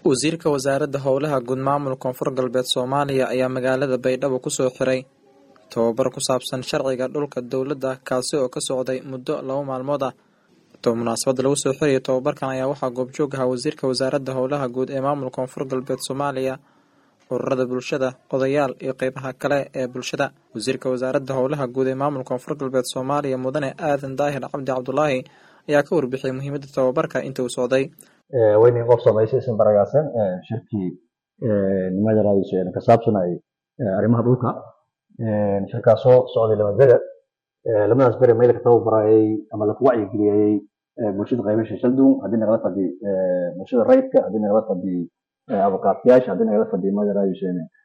wasiirka wasaaradda howlaha guud maamulka koonfur galbeed soomaaliya ayaa magaalada baydhabo kusoo xiray tababar ku saabsan sharciga dhulka dowladda kaasi oo ka socday muddo laba maalmood ah munaasabadda lagu soo xirayo tababarkan ayaa waxaa goobjoog ahaa wasiirka wasaaradda howlaha guud ee maamulka koonfur galbeed soomaaliya ururada bulshada odayaal iyo qeybaha kale ee bulshada wasiirka wasaaradda howlaha guud ee maamulka koonfur galbeed soomaaliya mudane aadan daahir cabdi cabdulaahi ayaa ka warbixiyay muhiimadda tababarka inta uu socday waynin qof samaysay isin baragaasan shirkii nimadarays ka saabsanay arrimaha dhulka shirkaasoo socday lama bere lamadaas bere meel ka tababarayay ama laku wacyigeliyayey bulshada qaybasha shaldun haddii nagala fadhi bulshada rayidka haddii nagala fadhi abukaatiyaasha haddii nagala fadhi madarays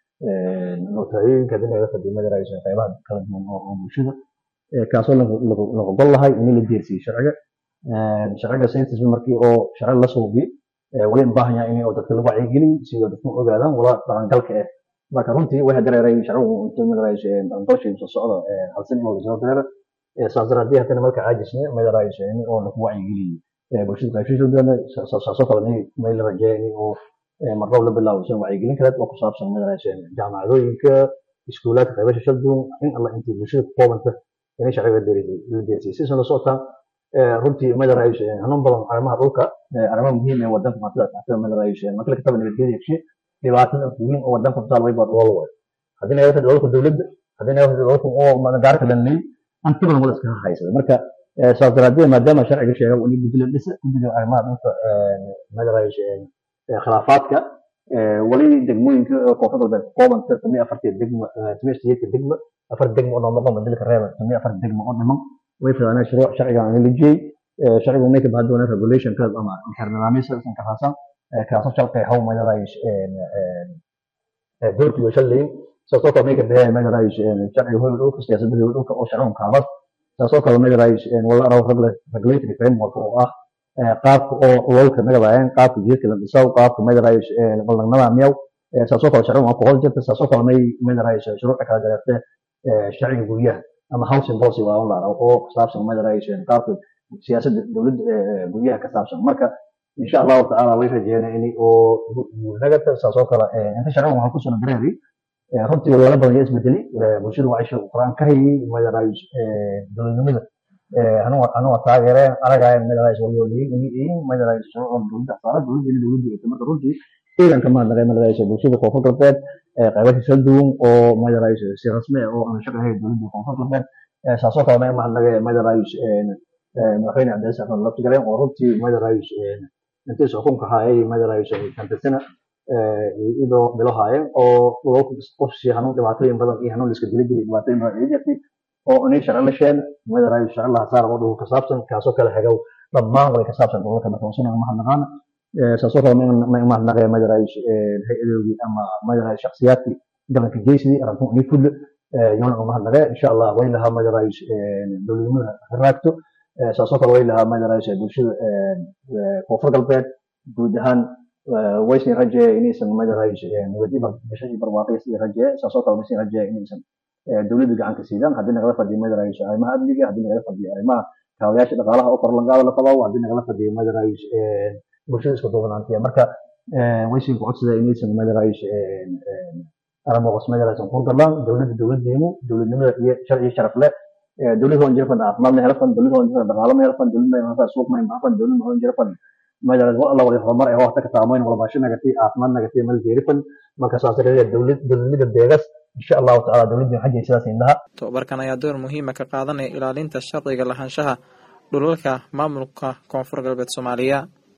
notayooyinka haddii nagala fadhi madarays qaybaha kala duwan oo bulshada kaasoo lagu gol lahay in la deersiyo sharciga sharciga saytisba markii oo sharci la suubi wali baahan yahay in dadka lagu wacyigeliyo si dadku ogaadaan wala dhaqangalka ah marka runtii waxay dareeray sharcigu intuu madarays dhaqangalshiisa soo socda hal sano oo soo dareera saas daraadii haddana marka caajisne madarays in oo lagu wacyigeliyo bulshada qaybshiisooda saasoo kale may la rajeeya in oo marroob la bilaabo san wacyigelin kaleed oo ku saabsan madarays jaamacadooyinka iskuulaadka qaybasha shaldun in alla intii bulshada ku koobanta inay sharciga la deersiyo sisan la socotaa runtii madarays hanuun badan arrimaha dhulka arrimaha muhiim ee wadanka maantida taxtada madarays marka la kataba nabadgelyada heshe dhibaatada weyn oo wadanka kutaal way baa dhoolo way haddii naga fadhi dhoolka dowladda haddii naga fadhi dhoolka oo gaarka lanley anti badan wada iskaga haysada marka saas daraaddeed maadaama sharciga sheega in guddiga dhisa guddiga arrimaha dhulka madarays khilaafaadka wali degmooyinka koonfur galbeed koobanta tamiya afartii degmo tamiya sideedka degmo afar degmo oo noomaqo madalka reeba tamiya afar degmo oo dhiman way filanaa shuruuc sharciga aan la jeey sharcigu may ka bahan doonaa regulation ka ama xeernidaamyada san ka raasan kaasoo shalkay haw madarays doorkiiyo shalleyn saasoo kale may ka bixiyay madarays sharciga hoyga dhulka siyaasadda hoyga dhulka oo sharcigun kaabas saasoo kale madarays wala araw regulatory framework oo ah qaabka oo lolka nagadaayeen qaabka jiirka la dhisaw qaabka madarays ballangnada miyaw saasoo kale sharcigun waa ku hol jirta saasoo kale may madarays shuruuca kala dareertee sharciga guryaha ama housing policy waa la oo ku saabsan madarays qaabka siyaasadda dowladda guryaha ka saabsan marka insha allahu tacaala way rajeynaa in oo nagata saasoo kale inta sharcigan waxaa kusoo dareeri runtii lala badan yaa isbedeli bulshada waa isha quraan ka hayay madarays dowladnimada anuga taageereen aragaayeen madarays walyooliyin madarays shuruucda dowladda saara dowladda in dowladda marka runtii ciidanka maadnaqay madarays bulshada koonfur galbeed qaybasha kala duwan oo madarays si rasmi ah oo aan shaqahay dowladda koonfur galbeed saasoo kale may mahadnaqay madarays madaxweyne cabdilaahi xasan laftigaleen oo runtii madarays intiisa xukunka hayay madarays kantasana idoo bilo haayeen oo qofsi hanuun dhibaatooyin badan iyo hanuun liska dili jiray dhibaatooyin badan ay jirtay oo inay sharci la sheen madarays sharci laha saar oo dhulka ka saabsan kaasoo kale xegow dhammaan way ka saabsan dhulka markaasuna mahadnaqaana saasoo kale may mahadnaqaya madarays hay-adoodii ama madarays shakhsiyaadkii galanka jeysidii arantun inay fudlo yoona umahadnaqee insha allah way lahaa madarays dowladnimada raagto saasoo kale way lahaa madarays bulshada koonfur galbeed guud ahaan waysin rajeeya inaysan madarays nabadiba bishashii barwaaqiyas rajeeye saasoo kale waysin rajeeya inaysan dowladda gacanka siidaan haddii nagala fadhiyo madarays arrimaha amniga haddii nagala fadhiyo arrimaha kaawayaasha dhaqaalaha oo korlangaada la qabaw haddii nagala fadhiyo madarays bulshada isku duubanaantiya marka waysin ku codsada inaysan madarays aramoqos madarays kurgalaan dowladda dowladeenu dowladnimada iyo sharci sharaf leh dowladda hoon jirfan caafimaad ma helfan dowladda hoon jirfan dhaqaalo ma helfan dowladda ma helfan suuq ma helfan dowladda hoon jirfan madarays wal alla wali horumar ee waqti ka taamoyn wala baasho nagatay caafimaad nagatay mal jeerifan marka saas darteed dowlad dowladnimada deegas insha allahu tacaala dowladda xajay sidaas indhaha tababarkan ayaa door muhiima ka qaadanaya ilaalinta sharciga lahaanshaha dhulalka maamulka koonfur galbeed soomaaliya